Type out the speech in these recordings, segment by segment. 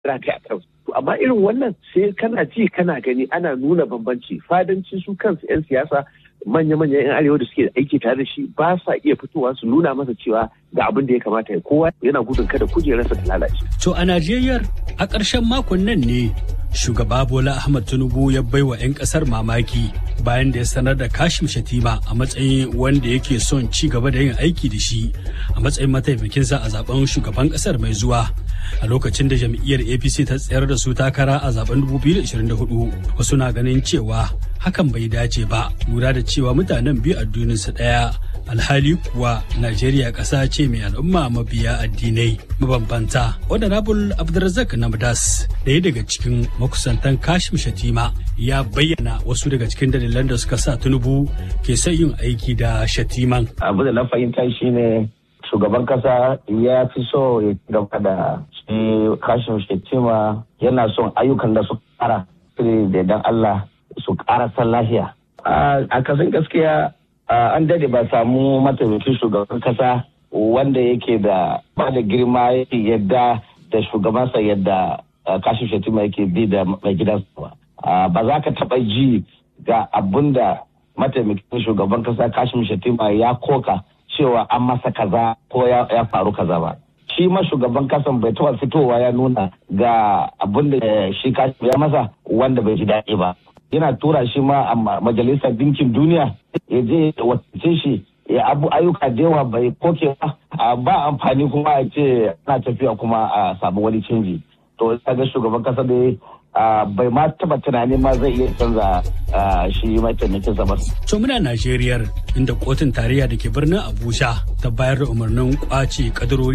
rataya a kansu amma irin wannan sai kana ji kana gani ana nuna bambanci fadanci su kansu 'yan siyasa manya-manya 'yan arewa da suke aiki tare da shi ba sa iya fitowa su nuna masa cewa ga abin da ya kamata ya kowa yana gudun kada kujerarsa ta lalace. To a Najeriya a ƙarshen makon nan ne shugaba Bola Ahmad Tinubu ya baiwa 'yan ƙasar mamaki bayan da ya sanar da Kashim Shatima a matsayin wanda yake son ci gaba da yin aiki da shi a matsayin mataimakinsa a zaben shugaban ƙasar mai zuwa. a lokacin da jam'iyyar apc ta tsayar da su takara a zaben 2024 wasu na ganin cewa hakan bai dace ba lura da cewa mutanen biyu addininsu ɗaya alhali kuwa najeriya ƙasa ce mai al'umma mabiya addinai mabambanta honorable abdulrazak namdas ɗaya daga cikin makusantan kashim shatima ya bayyana wasu daga cikin dalilan da suka sa tinubu ke son yin aiki da shatiman abu da na fahimta shine shugaban kasa ya fi so ya gaba da shi kashin shetima yana son ayyukan da su kara da dan Allah su kara san lafiya. A kasan gaskiya an dade ba samu mataimakin shugaban kasa wanda yake da ba da girma yadda da shugabansa yadda kashin shetima yake bi da mai gidansa ba. Ba za ka taɓa ji ga abun da mataimakin shugaban kasa kashin shetima ya koka cewa an masa kaza ko ya faru kaza ba. Shi ma shugaban kasan bai taɓa fitowa ya nuna ga abin da shi ya masa wanda bai ji daɗi ba. Yana tura shi ma a majalisar dinkin duniya ya je wakilce shi ya abu ayyuka da yawa bai koke ba ba amfani kuma a ce ana tafiya kuma a samu wani canji. To ga shugaban kasa da Uh, bai ma taba tunanin ma zai iya canza uh, shi mataimakin sa ba. To muna Najeriya inda kotun tarayya da ke birnin Abuja ta bayar da umarnin kwace kadarori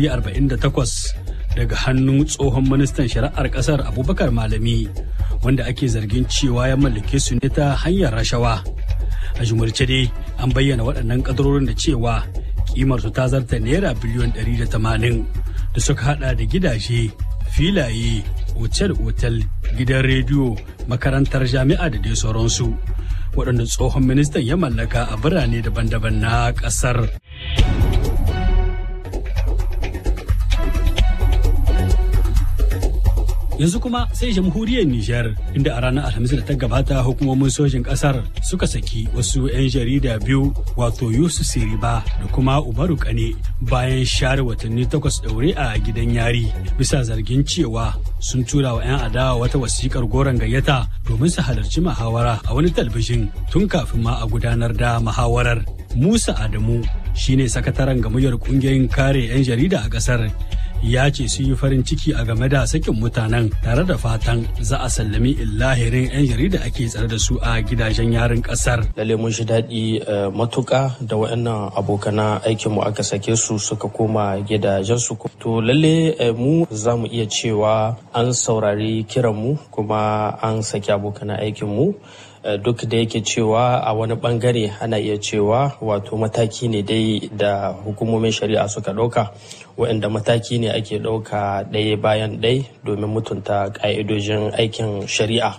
48 daga hannun tsohon ministan shari'ar kasar Abubakar Malami wanda ake zargin cewa ya mallake su ne ta hanyar rashawa. A jumurce dai an bayyana waɗannan kadarorin da cewa kimar su ta zarta naira biliyon 180 da suka hada da gidaje filaye otel-otel gidan rediyo makarantar jami'a da dai sauransu waɗanda tsohon ministan ya mallaka a birane daban-daban na ƙasar. yanzu kuma sai jamhuriyar Nijar inda a ranar Alhamis da ta gabata hukumomin sojin kasar suka saki wasu 'yan jarida biyu wato Yusuf Siriba da kuma Umaru Kane bayan share watanni takwas daure a gidan yari bisa zargin cewa sun tura wa 'yan adawa wata wasikar goron gayyata domin su halarci muhawara a wani talbijin tun kafin ma a gudanar da muhawarar. Musa Adamu shine sakataren gamayyar kungiyoyin kare 'yan jarida a kasar ya ce sun yi farin ciki a game da sakin mutanen tare da fatan za a sallami illahirin 'yan jarida ake tsare da su a gidajen yarin kasar. Lalle mun shi daɗi matuƙa da waɗannan abokana aikin mu aka sake su suka koma gidajensu. To lalle mu za mu iya cewa an saurari kiran mu kuma an saki abokana aikin mu. duk da yake cewa a wani bangare ana iya cewa wato mataki ne dai da hukumomin shari'a suka ɗauka waɗanda mataki ne ake ɗauka ɗaya bayan ɗaya domin mutunta ƙa'idojin aikin shari'a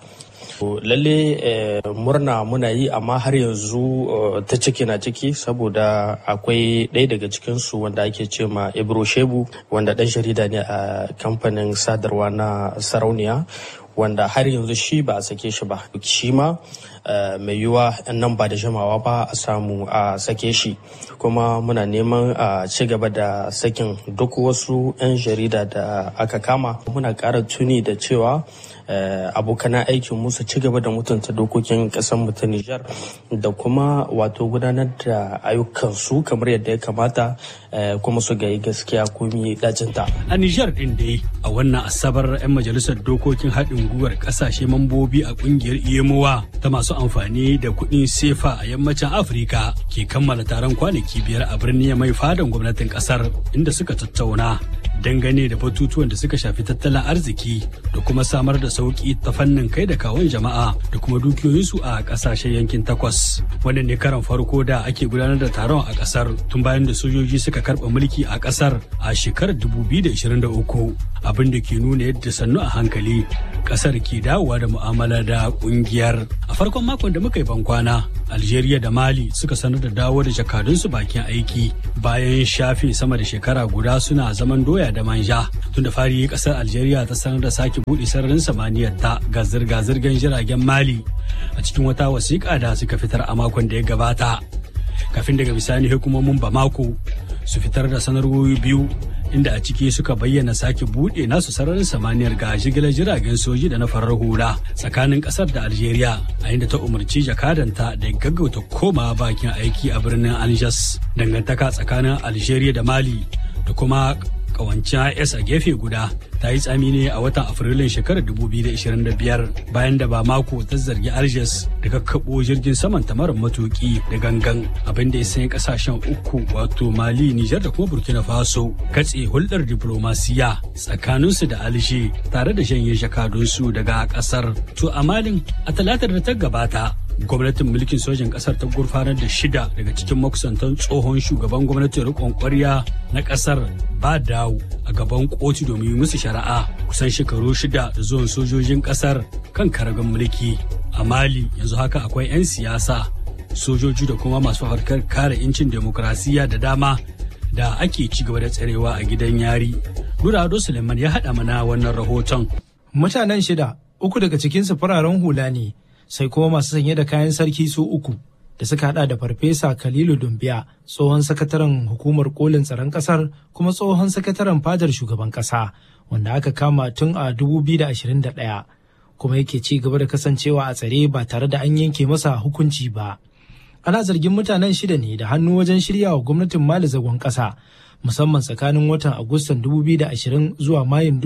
lalle murna muna yi amma har yanzu ta ciki na ciki saboda akwai ɗaya daga cikinsu wanda ake ce ma ibro shebu wanda ɗan jarida ne a kamfanin sadarwa na sarauniya wanda har yanzu shi ba a sake shi ba shi ma mai yiwuwa nan ba da jimawa ba a samu a sake shi kuma muna neman a ci gaba da sakin duk wasu 'yan jarida da aka kama muna ƙara tuni da cewa abokanan aikin musu ci gaba da mutunta dokokin ƙasar mu ta Nijar da kuma wato gudanar da ayyukansu kamar yadda ya kamata kuma su ga gaskiya komi dacinta. A Nijar ɗin dai a wannan asabar 'yan majalisar dokokin haɗin gwiwar ƙasashe mambobi a ƙungiyar iyamowa ta masu amfani da kuɗin sefa a yammacin Afirka ke kammala taron kwanaki biyar a birnin mai fadan gwamnatin ƙasar inda suka tattauna dangane da batutuwan da suka shafi tattalin arziki da kuma samar da sauki ta fannin kai da kawon jama'a da kuma dukiyoyinsu a kasashen yankin takwas wannan ne karan farko da ake gudanar da taron a kasar tun bayan da sojoji suka karɓa mulki a kasar a shekarar 2023 abin da ke nuna yadda sannu a hankali kasar ke dawowa da mu'amala da kungiyar a farkon makon da muka yi bankwana algeria da mali suka sanar da dawo da jakadunsu bakin aiki bayan shafe sama da shekara guda suna zaman doya da manja tun da fari kasar algeria ta sanar da sake buɗe sararin samaniyar ta ga zirga-zirgar jiragen mali a cikin wata wasiƙa da suka fitar a makon da ya gabata kafin daga bisani hukumomin bamako su fitar da sanarwoyi biyu inda a ciki suka bayyana sake buɗe nasu sararin samaniyar ga jigilar jiragen soji da na farar hula tsakanin ƙasar da algeria a inda ta umarci jakadanta da gaggauta koma bakin aiki a birnin algiers dangantaka tsakanin algeria da mali da kuma kawancin IS a gefe guda ta yi tsami ne a watan Afrilun shekarar 2025 bayan da ba mako ta zargi Algiers da kakkaɓo jirgin saman ta mara matuki da gangan abin da ya sanya kasashen uku wato Mali, Nijar da kuma Burkina Faso katse hulɗar diplomasiya tsakaninsu da Alger tare da janye jakadunsu daga ƙasar. To a Malin a talatar da ta gabata gwamnatin mulkin sojin kasar ta gurfanar da shida daga cikin makusantan tsohon shugaban gwamnatin rikon kwarya na kasar ba dawo a gaban kotu domin musu shari'a kusan shekaru shida da zuwan sojojin kasar kan karagan mulki a mali yanzu haka akwai 'yan siyasa sojoji da kuma masu harkar kare incin demokrasiya da dama da ake ci gaba da tsarewa a gidan yari nura ado suleiman ya haɗa mana wannan rahoton mutanen shida uku daga cikinsu fararen hula ne sai kuma masu sanye da kayan sarki su uku da suka hada da farfesa Khalilu Dumbiya tsohon sakataren hukumar kolin tsaron kasar kuma tsohon sakataren fadar shugaban kasa wanda aka kama tun a 2021 kuma yake ci gaba da kasancewa a tsare ba tare da an yanke masa hukunci ba. Ana zargin mutanen shida ne da hannu wajen shirya wa gwamnatin Mali zagon kasa musamman tsakanin watan Agustan 2020 zuwa Mayun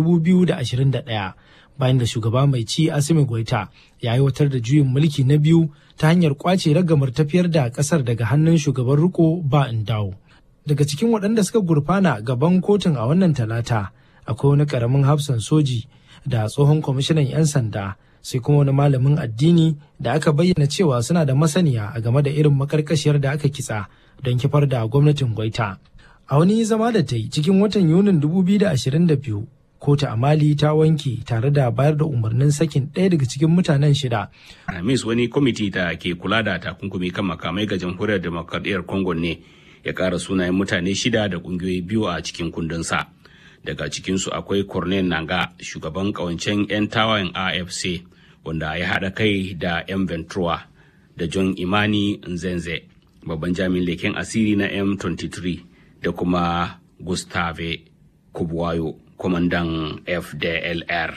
2021. bayan da shugaba mai ci Asimi Goita ya aiwatar da juyin mulki na biyu ta hanyar kwace ragamar tafiyar da kasar daga hannun shugaban riko ba in dawo. Daga cikin waɗanda suka gurfana gaban kotun a wannan talata akwai wani ƙaramin hafsan soji da tsohon kwamishinan 'yan sanda sai kuma wani malamin addini da aka bayyana cewa suna da masaniya a game da irin makarkashiyar da aka kitsa don kifar da gwamnatin Goita. A wani zama da ta yi cikin watan Yunin 2022 kotu a mali ta wanke tare da bayar da umarnin sakin ɗaya daga cikin mutanen shida. Alhamis wani kwamiti da ke kula da takunkumi kan makamai ga jamhuriyar demokradiyyar Congo ne ya ƙara sunayen mutane shida da ƙungiyoyi biyu a cikin kundinsa. Daga cikinsu akwai Cornel Nanga, shugaban ƙawancen 'yan tawayen AFC, wanda ya haɗa kai da 'yan Ventura da John Imani Nzenze, babban jami'in leken asiri na M23 da kuma Gustave Kubwayo. kwamandan FDLR.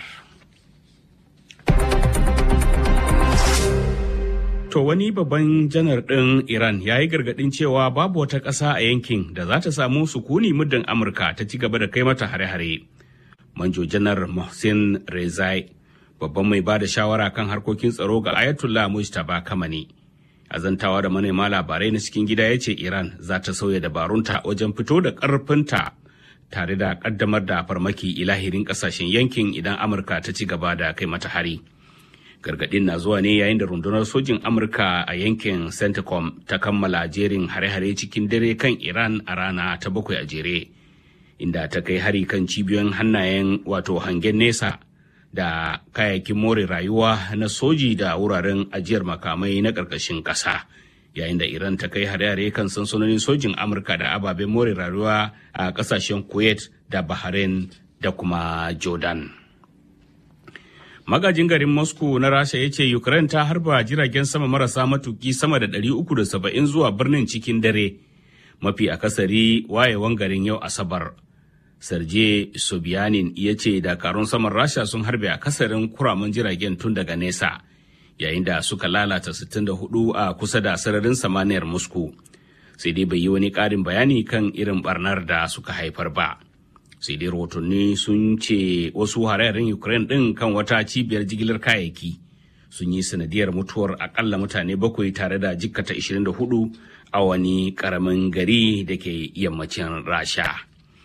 To wani babban janar ɗin Iran ya yi gargaɗin cewa babu wata ƙasa a yankin da za ta samu sukuni muddin Amurka ta ci gaba da kai mata hare-hare. Manjo janar Mohsin Rezai, babban mai ba da shawara kan harkokin tsaro ga Ayatollah Mujtaba Kamani. Azantawa da manema labarai na cikin gida ya ce Iran za ta sauya dabarunta wajen fito da ƙarfinta tare da kaddamar da farmaki ilahirin kasashen yankin idan amurka ta ci gaba da kai mata hari gargadin na zuwa ne yayin da rundunar sojin amurka a yankin centcom ta kammala jerin hare-hare cikin dare kan iran a rana ta bakwai a jere inda ta kai hari kan cibiyoyin hannayen wato hangen nesa da kayayyakin more rayuwa na soji da wuraren ajiyar makamai na ƙarƙashin ƙasa. yayin da Iran ta kai hare-hare kan sansanonin sojin Amurka da ababen more rayuwa a kasashen Kuwait da Bahrain da kuma Jordan. Magajin garin Moscow na Rasha ya ce Ukraine ta harba jiragen sama marasa matuki sama da 370 zuwa birnin cikin dare, mafi akasari wayewan garin yau Asabar. Sergei Sobyanin ya ce dakarun saman Rasha sun harbe akasarin kuramin jiragen tun daga nesa. yayin da suka lalata 64 a kusa da sararin samaniyar Moscow. Sai dai bai yi wani ƙarin bayani kan irin barnar da suka haifar ba. Sai dai rahotanni sun ce wasu hararin Ukraine ɗin kan wata cibiyar jigilar kayayyaki sun yi sanadiyar mutuwar akalla mutane bakwai tare da jikkata 24 a wani ƙaramin gari da ke yammacin Rasha.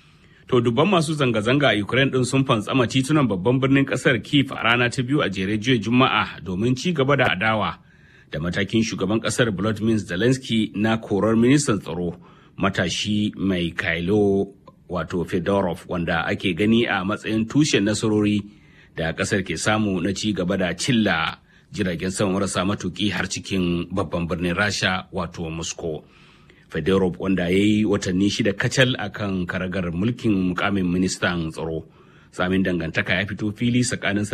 To dubban masu zanga-zanga a Ukraine din sun fantsama titunan babban birnin kasar Kiev a rana ta biyu a jere jiya Juma'a domin ci gaba da adawa da matakin shugaban kasar Volodymyr Zelensky na korar ministan tsaro matashi mai Kailo wato Fedorov wanda ake gani a matsayin tushen nasarori da kasar ke samu na ci gaba da cilla jiragen sama marasa matuki har cikin babban birnin Rasha wato Moscow. Fedorov wanda ya yi watanni shida kacal a kan karagar mulkin mukamin ministan tsaro. Samin dangantaka ya fito fili tsakanin